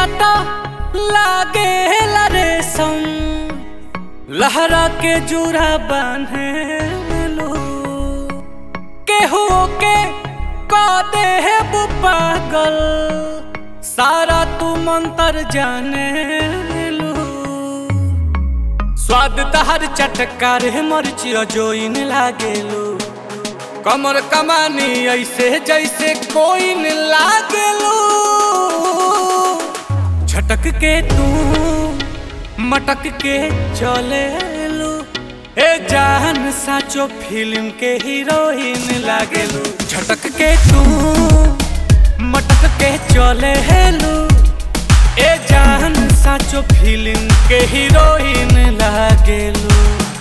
काटा लागे रेशम लहरा के जुरा बांधे लो केहू के का दे पागल सारा तू मंतर जाने लो स्वाद तहर चटकार मरची जोइन लागेलो कमर कमानी ऐसे जैसे कोई न लागेलो झटक के तू मटक के चले लो ए जान साचो फिल्म के हीरोइन लागेलो झटक के तू मटक के चले लो ए जान साचो फिल्म के हीरोइन लागेलो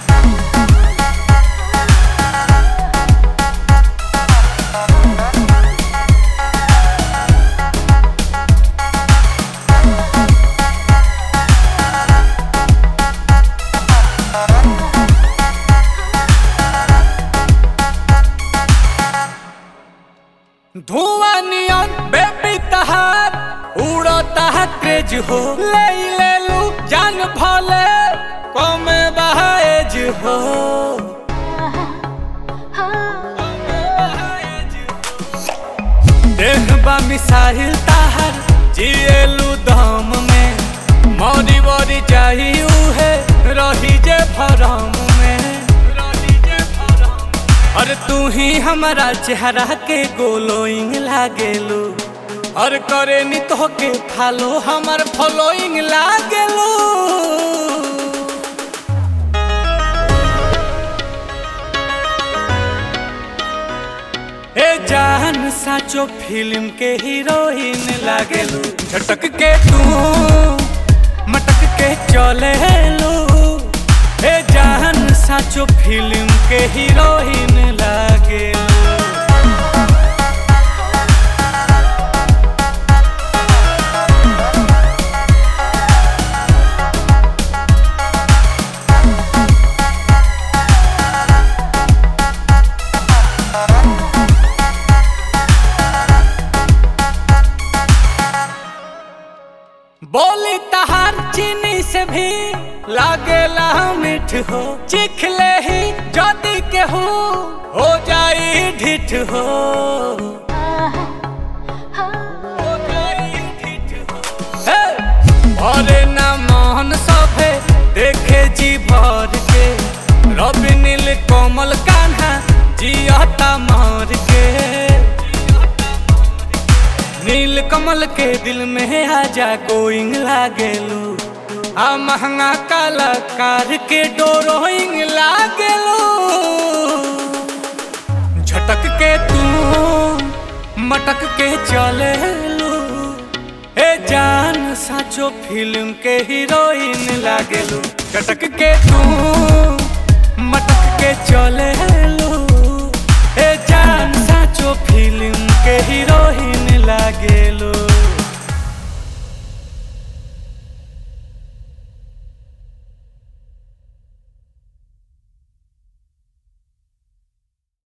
धुआं नियन बेबी तहार उड़ता है क्रेज हो ले ले लू जान भले कमे बहाएज हो देख बा मिसाइल ताहर जिएलू दम में मौरी वरी चाहिए है रही जे भरम में रही जे भरम और तू ही हमारा चेहरा के गोलोइंग लागेलू और करे नी तो के फालो हमार फॉलोइंग लागेलू ए जान साचो फिल्म के हीरोइन लागेलू झटक के तू मटक के चले लो ए जान साचो फिल्म के हीरोइन लागेलू बोली तहार चीनी से भी लागेला मीठ हो चिखले ही जदी के हो हो जाई ढिठ हो हो जाई ढिठ हो। हे! भरे ना मोहन सभे देखे जी भर के रवि नील कोमल कान्हा जियता मार के नील कमल के दिल में आजा गोइंग लागेलू आ महंगा कलाकार के डोरोइंग लागेलू झटक के तू मटक के चले लू ए जान साचो फिल्म के हीरोइन लागेलू झटक के तू मटक के चले लू